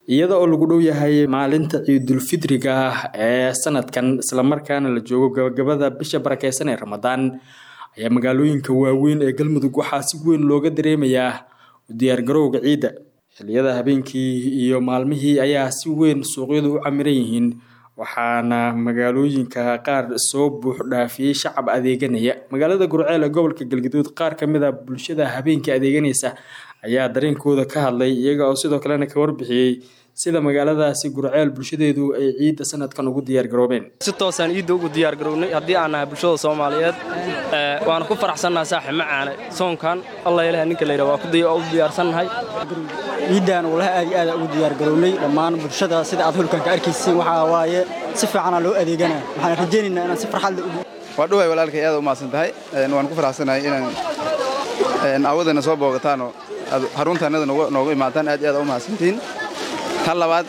iyada oo lagu dhow yahay maalinta ciidulfidriga ah ee sanadkan islamarkaana la joogo gabagabada bisha barakeysan ee ramadaan ayaa magaalooyinka waaweyn ee galmudug waxaa si weyn looga dareemayaa u diyaargarowga ciidda xilliyada habeenkii iyo maalmihii ayaa si weyn suuqyadu u camiran yihiin waxaana magaalooyinka qaar soo buux dhaafiyey shacab adeeganaya magaalada gurceel ee gobolka galgaduud qaar kamid a bulshada habeenkii adeeganaysa ayaa dareenkooda ka hadlay iyaga oo sidoo kalena ka warbixiyey sida magaaladaasi gurceel bulshadeedu ay ciidda sanadkan ugu diyaargaroobeen si toosaan ciidda ugu diyaargarownay haddii aan nahay bulshada soomaaliyeed waana ku faraxsannaha saaxib macaane soonkan alla ilaha ninka layidha waa u diyaarsannahay ciiddan walaha aad iyo aada ugu diyaargarownay dhammaan bulshada sida aad hulkan ka arkaysiin waxaa waaye si fiicanaa loo adeeganaa waxaan rajaynaynaa inaan si farxad leh waa dhuwahay walaalkay aad u mahadsan tahay waan ku faraxsanahay inaan awadana soo boogataanoo xaruntaannada noogu imaataan aad iyo aad u mahadsantihiin tan labaad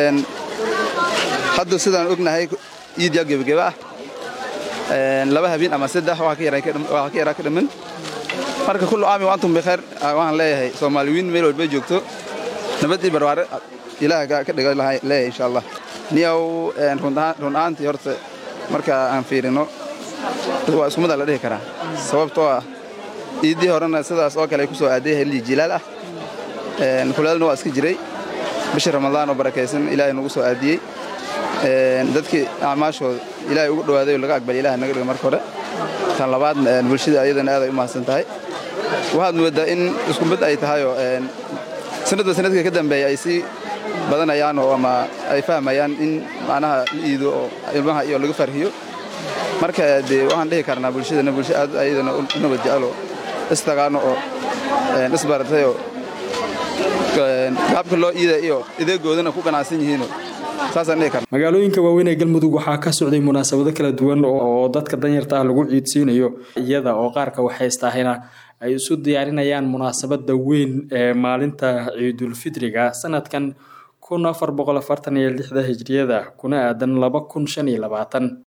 hadda sidaan ognahay ciidyaa gebageba ah laba habeen ama saddex waa ka yaraa ka dhamman marka kullu aami wa antum bikhayr waxaan leeyahay soomaaliwiin meel walba joogto nabad iyo barwaare ilaah ka dhigo leeyahay insha allah niyow run ahaantii horta marka aan fiirino waa iskumada la dhihi karaa sababtoo ah ciiddii horena sidaas oo kale ay ku soo aaday helii jilaal ah kulaalna waa iska jiray bishii ramadaan oo barakaysan ilaahay nagu soo aadiyey dadkii acmaashooda ilaahay ugu dhawaaday oo laga aqbalay ilahay naga dhigo marka hore tan labaad bulshada ayadana aad ay u mahadsan tahay waxaad moodaa in isku mid ay tahayoo sanadba sanadka ka dambeeya ay sii badanayaan oo ama ay fahmayaan in macnaha la iido oo ilmaha iyo laga farhiyo marka dee waxaan dhihi karnaa bulshadana bulsha aad ayadana u nabad jecelo istagaano oo isbaratayoo gaabka loo iida iyo ideegoodana ku ganacsan yihiino magaalooyinka waaweyn ee galmudug waxaa ka socday munaasabado kala duwan oo dadka danyarta ah lagu ciidsiinayo iyada oo qaarka waxhaystahayna ay isu diyaarinayaan munaasabada weyn ee maalinta ciidulfidriga sanadkan kun afar boqol afartan iyo lixda hijriyada kuna aadan laba kun shan iyo labaatan